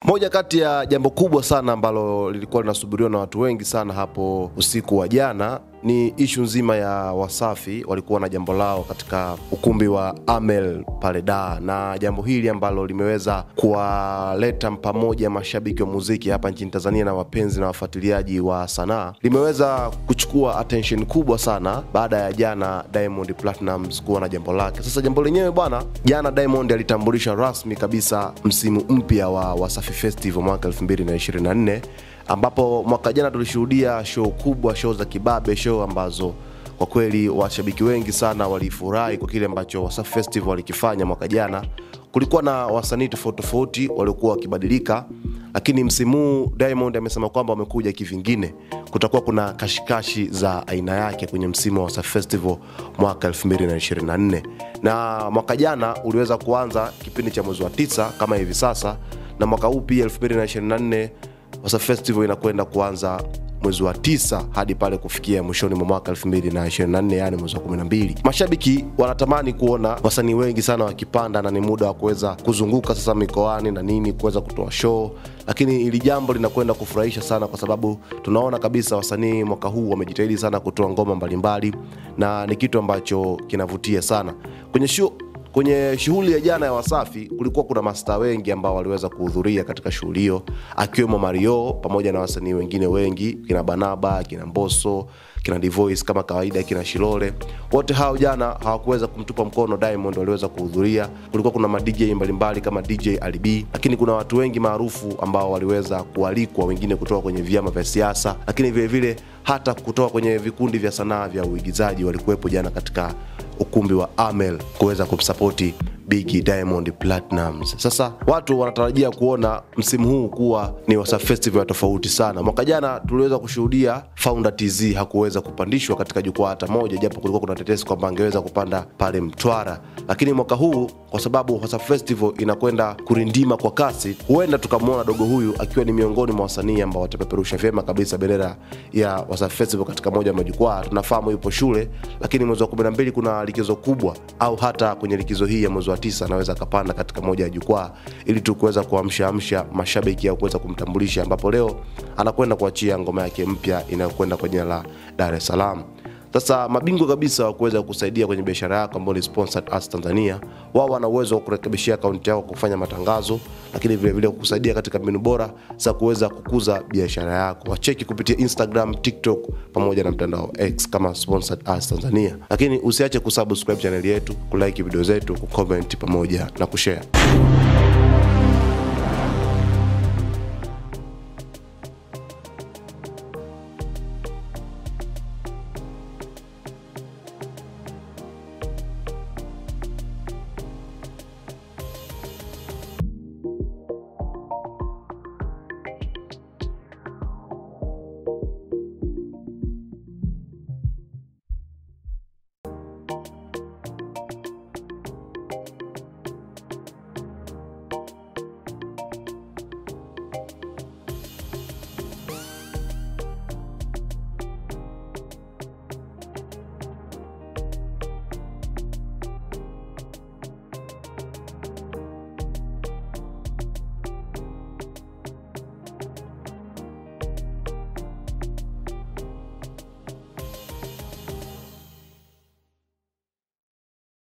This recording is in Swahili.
Moja kati ya jambo kubwa sana ambalo lilikuwa linasubiriwa na watu wengi sana hapo usiku wa jana ni ishu nzima ya Wasafi walikuwa na jambo lao katika ukumbi wa Amel pale Dar, na jambo hili ambalo limeweza kuwaleta pamoja mashabiki wa muziki hapa nchini Tanzania na wapenzi na wafuatiliaji wa sanaa limeweza kuchukua attention kubwa sana baada ya jana Diamond Platnumz kuwa na jambo lake. Sasa jambo lenyewe bwana, jana Diamond alitambulisha rasmi kabisa msimu mpya wa Wasafi Festival mwaka 2024 ambapo mwaka jana tulishuhudia show kubwa, show za kibabe, show ambazo kwa kweli washabiki wengi sana walifurahi kwa kile ambacho Wasafi Festival walikifanya mwaka jana. Kulikuwa na wasanii tofauti tofauti waliokuwa wakibadilika, lakini msimu huu Diamond amesema kwamba wamekuja kivingine. Kutakuwa kuna kashikashi za aina yake kwenye msimu wa Wasafi Festival mwaka 2024 na mwaka jana uliweza kuanza kipindi cha mwezi wa tisa kama hivi sasa, na mwaka huu pia 2024 Wasafi Festival inakwenda kuanza mwezi wa tisa hadi pale kufikia mwishoni mwa mwaka 2024 yani mwezi wa 12. Mashabiki wanatamani kuona wasanii wengi sana wakipanda, na ni muda wa kuweza kuzunguka sasa mikoani na nini kuweza kutoa show, lakini hili jambo linakwenda kufurahisha sana kwa sababu tunaona kabisa wasanii mwaka huu wamejitahidi sana kutoa ngoma mbalimbali, na ni kitu ambacho kinavutia sana kwenye show Kwenye shughuli ya jana ya Wasafi kulikuwa kuna mastaa wengi ambao waliweza kuhudhuria katika shughuli hiyo, akiwemo Mario pamoja na wasanii wengine wengi, kina Banaba, kina Mbosso, kina Divoice kama kawaida, kina Shilole. Wote hao jana hawakuweza kumtupa mkono Diamond, waliweza kuhudhuria. Kulikuwa kuna ma DJ mbalimbali kama DJ Ali lakini kuna watu wengi maarufu ambao waliweza kualikwa, wengine kutoka kwenye vyama vya siasa, lakini vile vile hata kutoka kwenye vikundi vya sanaa vya uigizaji walikuwepo jana katika ukumbi wa Amel kuweza kumsapoti Biggie Diamond Platnumz. Sasa watu wanatarajia kuona msimu huu kuwa ni Wasafi Festival tofauti sana. Mwaka jana tuliweza kushuhudia Founder TZ hakuweza kupandishwa katika jukwaa hata moja, japo kulikuwa kuna tetesi kwamba angeweza kupanda pale Mtwara, lakini mwaka huu kwa sababu Wasafi Festival inakwenda kurindima kwa kasi, huenda tukamwona dogo huyu akiwa ni miongoni mwa wasanii ambao watapeperusha vyema kabisa bendera ya Wasafi Festival katika moja ya majukwaa. Tunafahamu yupo shule, lakini mwezi wa 12 kuna likizo kubwa, au hata kwenye likizo hii ya mwezi wa tisa anaweza akapanda katika moja ya jukwaa ili tu kuweza kuamshaamsha mashabiki au kuweza kumtambulisha, ambapo leo anakwenda kuachia ngoma yake mpya inayokwenda kwa jina la Dar es Salaam. Sasa mabingwa kabisa wa kuweza kusaidia kwenye biashara yako ambao ni Sponsored Ads Tanzania, wao wana uwezo wa kurekebishia akaunti yako kufanya matangazo, lakini vile vile kukusaidia katika mbinu bora za kuweza kukuza biashara yako. Wacheki kupitia Instagram, TikTok pamoja na mtandao X kama Sponsored Ads Tanzania, lakini usiache kusubscribe channel yetu, kulike video zetu, kucomment pamoja na kushare.